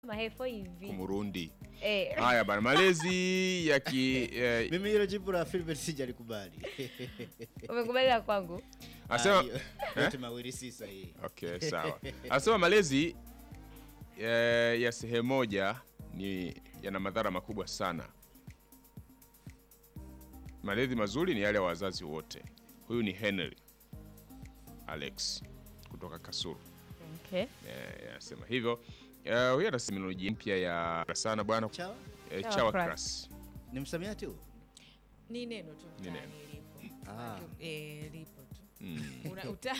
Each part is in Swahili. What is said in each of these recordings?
mahefo hivi Kumurundi. eh. Haya bana, malezi ya ki eh, Mimi hilo jibu la Philbert sijalikubali. Umekubali la kwangu asema Ah, hiyo- yote mawili si sahihi. Okay, sawa. Anasema malezi eh, ya sehemu moja ni yana madhara makubwa sana. Malezi mazuri ni yale ya wazazi wote. Huyu ni Henry Alex kutoka Kasulu. okay. Eh, anasema hivyo. Eh, huyu ana terminology mpya ya sana bwana Chawa eh, Chawa chawa crass. crass. ni msamiati huu? ni neno tu Ni mtaani neno. lipo Ah. Eh, lipo tu Mm. Una- uta-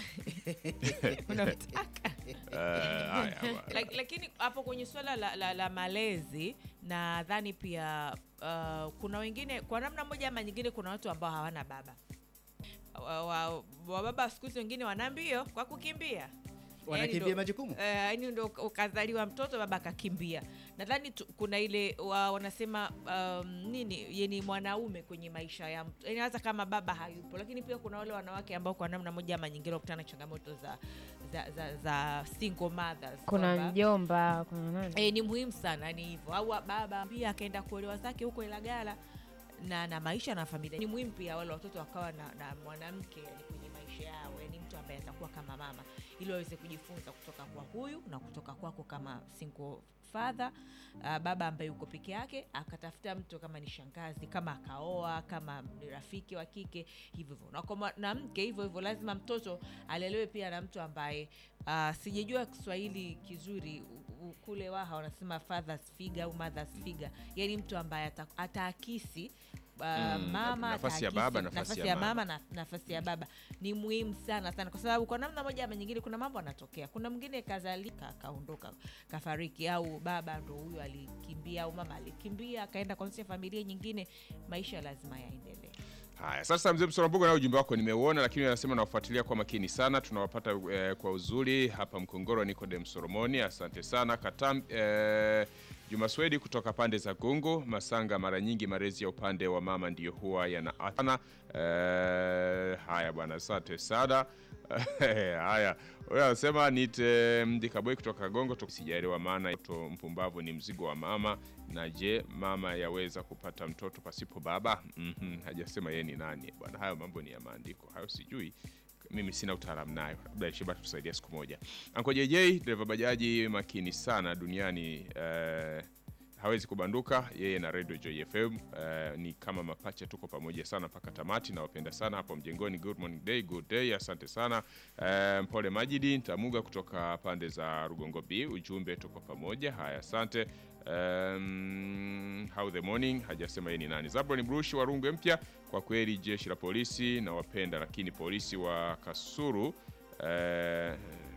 unataka Eh, haya bwana. Lak- lakini hapo kwenye swala la, la, la malezi nadhani pia uh, kuna wengine kwa namna moja ama nyingine kuna watu ambao hawana baba wa, wa, wa baba siku hizi wengine wana mbio kwa kukimbia Wanakimbia Yaani ndo- majukumu? eh, yaani ndo ukazaliwa mtoto baba akakimbia nadhani tu- kuna ile wa, wanasema um, nini yani mwanaume kwenye maisha ya mtu yani hata kama baba hayupo lakini pia kuna wale wanawake ambao kwa namna moja ama nyingine wakutana na changamoto za za, za, za single mothers kuna kwamba- mjomba kuna nani E, ni muhimu sana ni hivyo au baba pia akaenda kuolewa zake huko Ilagala na na maisha na familia. Ni muhimu pia wale watoto wakawa na, na mwanamke yani kwenye maisha yao, yani mtu ambaye atakuwa kama mama, ili waweze kujifunza kutoka kwa huyu na kutoka kwako kama single father uh, baba ambaye yuko peke yake, akatafuta mtu kama ni shangazi, kama akaoa, kama ni rafiki wa kike, hivyo hivyo na kwa mwanamke hivyo hivyo, lazima mtoto alelewe pia na mtu ambaye uh, sijajua Kiswahili kizuri u- u- kule Waha wanasema fathers figure au mothers figure, yani mtu ambaye ata- ataakisi uh, mama nafasi ya ataakisi baba, nafasi nafasi ya ya mama. mama na nafasi ya baba ni muhimu sana sana, kwa sababu kwa namna moja ama nyingine kuna mambo anatokea. Kuna mwingine kazalika akaondoka kafariki, au baba ndo huyo alikimbia, au mama alikimbia akaenda kuanzisha familia nyingine. Maisha lazima yaendelee. Haya, sasa mzee Msorambuga, na ujumbe wako nimeuona, lakini anasema nawafuatilia kwa makini sana, tunawapata eh, kwa uzuri hapa Mkongoro. Nikodem Solomoni, asante sana. Katam eh, Juma Swedi kutoka pande za Gungu Masanga, mara nyingi malezi ya upande wa mama ndiyo huwa yanaathana. Eh, haya bwana, asante sana. haya, huyo anasema nite Mdikaboi kutoka Gongo, tu- sijaelewa maana mtoto mpumbavu ni mzigo wa mama, na je, mama yaweza kupata mtoto pasipo baba? Mhm, hajasema yeye ni nani bwana. Hayo mambo ni ya maandiko, hayo sijui mimi sina utaalamu nayo, labda Sheba tusaidia siku moja. Anko JJ dereva bajaji makini sana duniani eh, hawezi kubanduka yeye na Radio Joy FM eh, ni kama mapacha, tuko pamoja sana mpaka tamati. Nawapenda sana hapo mjengoni. Good morning day, good day, asante sana eh, Mpole Majidi Ntamuga kutoka pande za Rugongo B, ujumbe tuko pamoja. Haya, asante um, how the morning hajasema yeye ni nani. Zabron Brush wa Rungwe mpya, kwa kweli jeshi la polisi nawapenda, lakini polisi wa Kasuru eh,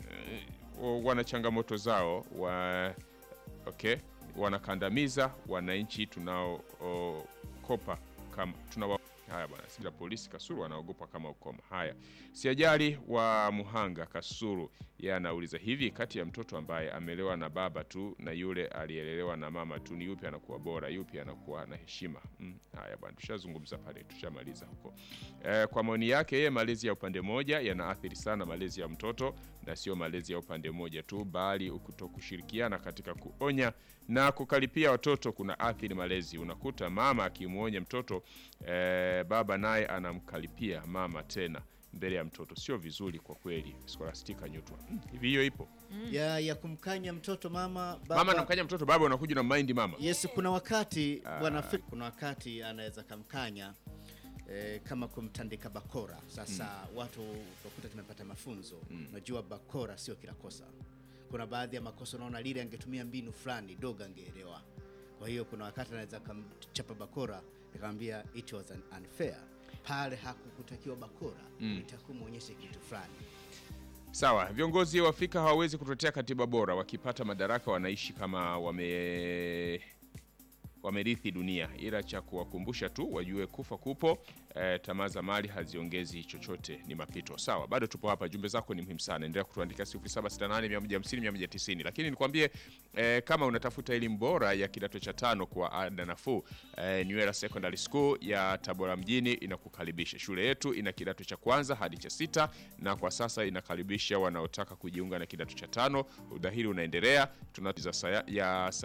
wana changamoto zao wa okay, wanakandamiza wananchi tunaokopa kama tunawa haya bwana, si la polisi Kasuru wanaogopa kama ukoma. Haya, siajali wa Muhanga Kasuru, yeye anauliza hivi, kati ya mtoto ambaye amelewa na baba tu na yule aliyelelewa na mama tu, ni yupi anakuwa bora? Yupi anakuwa na heshima? Mm, haya bwana, tushazungumza pale, tushamaliza huko. Eh, kwa maoni yake yeye, malezi ya upande mmoja yanaathiri sana malezi ya mtoto, na sio malezi ya upande mmoja tu, bali kutokushirikiana katika kuonya na kukaripia watoto kuna athiri malezi. Unakuta mama akimwonya mtoto eh, baba naye anamkaripia mama tena mbele ya mtoto, sio vizuri kwa kweli. Scholastica Nyutwa, Mm, hivi hiyo ipo? Ya, ya kumkanya mtoto mama baba. Mama anamkanya mtoto, baba unakuja na mind mama. Yes, kuna wakati bwana Phil- kuna wakati anaweza kamkanya eh, kama kumtandika bakora. Sasa watu utakuta tumepata mafunzo. Unajua bakora sio kila kosa. Kuna baadhi ya makosa unaona lile angetumia mbinu fulani dogo angeelewa. Kwa hiyo kuna wakati anaweza kamchapa bakora nikamwambia it was an unfair. Pale hakukutakiwa bakora, itakuwa muonyeshe kitu fulani. Sawa, viongozi wa Afrika hawawezi kutetea katiba bora. Wakipata madaraka wanaishi kama wame wamerithi dunia, ila cha kuwakumbusha tu wajue kufa kupo. Eh, tamaa za mali haziongezi chochote, ni mapito. Sawa, bado tupo hapa, jumbe zako ni muhimu sana, endelea kutuandika 0768 150 190. Lakini nikwambie eh, kama unatafuta elimu bora ya kidato cha tano kwa ada nafuu, eh, Nywela Secondary School ya Tabora mjini inakukaribisha. Shule yetu ina kidato cha kwanza hadi cha sita na kwa sasa inakaribisha wanaotaka kujiunga na kidato cha tano. Udahili unaendelea, tunatiza saya, ya